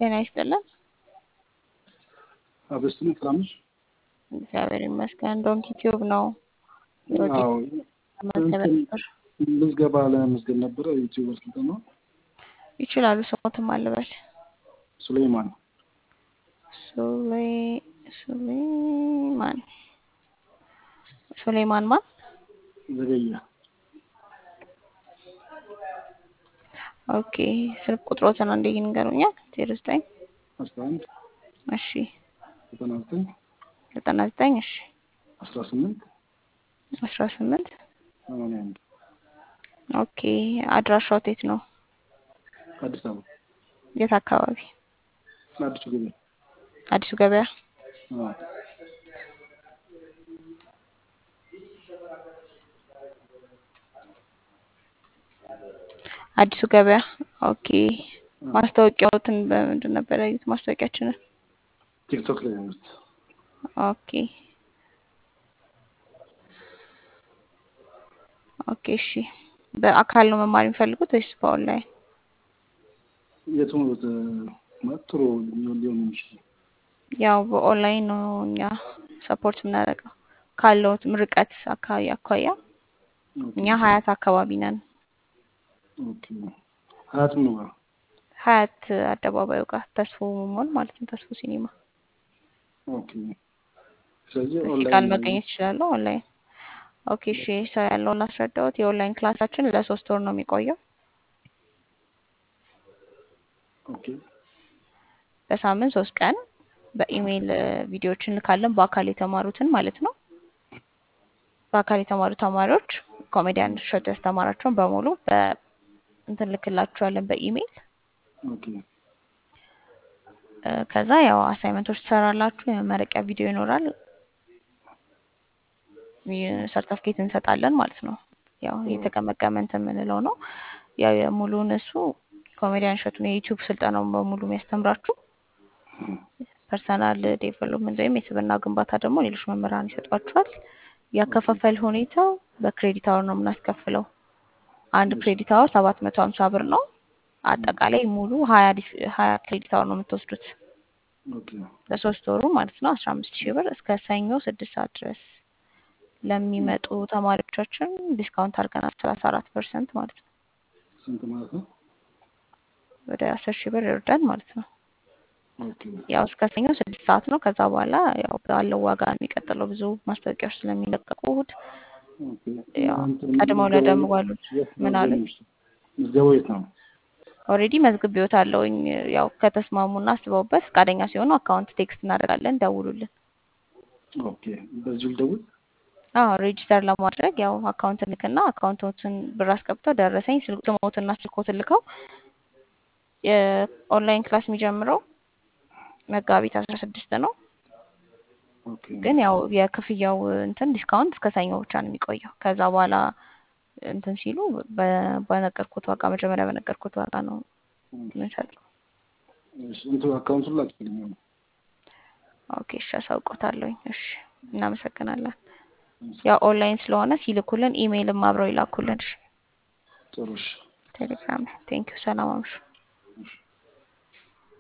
ጤና ይስጥልን። አበስቱን ሰላም ነሽ? እግዚአብሔር ይመስገን። ዶንኪ ቲዩብ ነው። ዶንኪ አዎ መመዝገብ ነበር ምዝገባ ለመመዝገብ ነበረ። ዩቲዩበር ስልጠና ይችላሉ። ስሞትም አልበል ሱሌይማን ሱሌ- ሱሌማን ሱሌማን ማን? ዘገየ ኦኬ ስልክ ቁጥሮትን አንዴ ይንገሩኛል። ዜሮ ዘጠኝ አስራ አንድ እሺ ዘጠና ዘጠኝ ዘጠና ዘጠኝ እሺ አስራ ስምንት አስራ ስምንት ሰማንያ አንድ ኦኬ አድራሻው የት ነው? አዲስ አበባ የት አካባቢ? አዲሱ ገበያ አዲሱ ገበያ። አዎ። አዲሱ ገበያ ኦኬ። ማስታወቂያዎትን በምንድን ነበር ያዩት? ማስታወቂያችንን ቲክቶክ ላይ ነው ያሉት። ኦኬ ኦኬ እሺ። በአካል ነው መማር የሚፈልጉት ወይስ በኦንላይን? የቱ ማለት ጥሩ ሊሆን ሊሆን የሚችል ያው በኦንላይን ነው እኛ ሰፖርት የምናደርገው ካለው ርቀት አካባቢ አኳያ እኛ ሀያት አካባቢ ነን። ኦኬ ሀያት ነው ጋር ሀያት አደባባዩ ጋር ተስፎ ሞል ማለት ነው። ተስፎ ሲኒማ ኦኬ ስለዚህ እዚህ ቃል ኦንላይን መገኘት ይችላሉ። ኦንላይን ኦኬ እሺ። ሰው ያለውን ላስረዳዎት። የኦንላይን ክላሳችን ለሶስት ወር ነው የሚቆየው። ኦኬ በሳምንት ሶስት ቀን በኢሜይል እ፣ ቪዲዮዎችን እንልካለን። በአካል የተማሩትን ማለት ነው። በአካል የተማሩ ተማሪዎች ኮሜዲያን እሸቱ ያስተማራቸውን በሙሉ በእንትን ልክላችኋለን በኢሜይል ኦኬ እ፣ ከዛ ያው አሳይመንቶች ትሰራላችሁ። የመመረቂያ ቪዲዮ ይኖራል። ሰርተፍኬት እንሰጣለን ማለት ነው። ያው የተቀመቀመ እንትን የምንለው ነው። ያው የሙሉውን እሱ ኮሜዲያን እሸቱን የዩቲዩብ ስልጠናውን በሙሉ የሚያስተምራችሁ ፐርሰናል ዴቨሎፕመንት ወይም የስብዕና ግንባታ ደግሞ ሌሎች መምህራን ይሰጧችኋል። ያከፋፈል ሁኔታው በክሬዲት አወር ነው የምናስከፍለው። አንድ ክሬዲት አወር ሰባት መቶ ሀምሳ ብር ነው። አጠቃላይ ሙሉ ሀያ ዲስ- ሀያ ክሬዲት አወር ነው የምትወስዱት ኦኬ ለሶስት ወሩ ማለት ነው። አስራ አምስት ሺህ ብር እስከ ሰኞ ስድስት ሰዓት ድረስ ለሚመጡ ተማሪዎቻችን ዲስካውንት አድርገናል ሰላሳ አራት ፐርሰንት ማለት ነው። ስንት ማለት ነው? ወደ አስር ሺህ ብር ይወርዳል ማለት ነው። ኦኬ ያው እስከ ሰኞ ስድስት ሰዓት ነው። ከዛ በኋላ ያው ባለው ዋጋ ነው የሚቀጥለው ብዙ ማስታወቂያዎች ስለሚለቀቁ እሑድ ኦኬ ያው እንትን ቀድመው ምዝገባው ለደምጓሉት የት ነው ምን አሉኝ የሚሆነው? ምዝገባው የት ነው? ኦልሬዲ መዝግቤዎት አለውኝ። ያው ከተስማሙና አስበውበት ፈቃደኛ ሲሆኑ አካውንት ቴክስት እናደርጋለን፣ ደውሉልን። ኦኬ በዚሁ ልደውል? አዎ ሬጂስተር ለማድረግ ያው አካውንት ልክና አካውንቶትን ብር አስገብተው ደረሰኝ ስልክ- ስሞትና ስልኮትን ልከው የኦንላይን ክላስ የሚጀምረው መጋቢት አስራ ስድስት ነው። ኦኬ ግን ያው የክፍያው እንትን ዲስካውንት እስከ ሰኞ ብቻ ነው የሚቆየው። ከዛ በኋላ እንትን ሲሉ በ- በነገርኩት ዋጋ መጀመሪያ በነገርኩት ዋጋ ነው የምንሰጠው። እሺ እንትን አካውንቱን ላኪልኝ። ኦኬ እሺ፣ አሳውቆታለሁኝ። እሺ እናመሰግናለን። ያው ኦንላይን ስለሆነ ሲልኩልን ኢሜይልም አብረው ይላኩልን። እሺ ጥሩ እሺ። ቴሌግራም ላይ ቴንኪው። ሰላም አምሹ።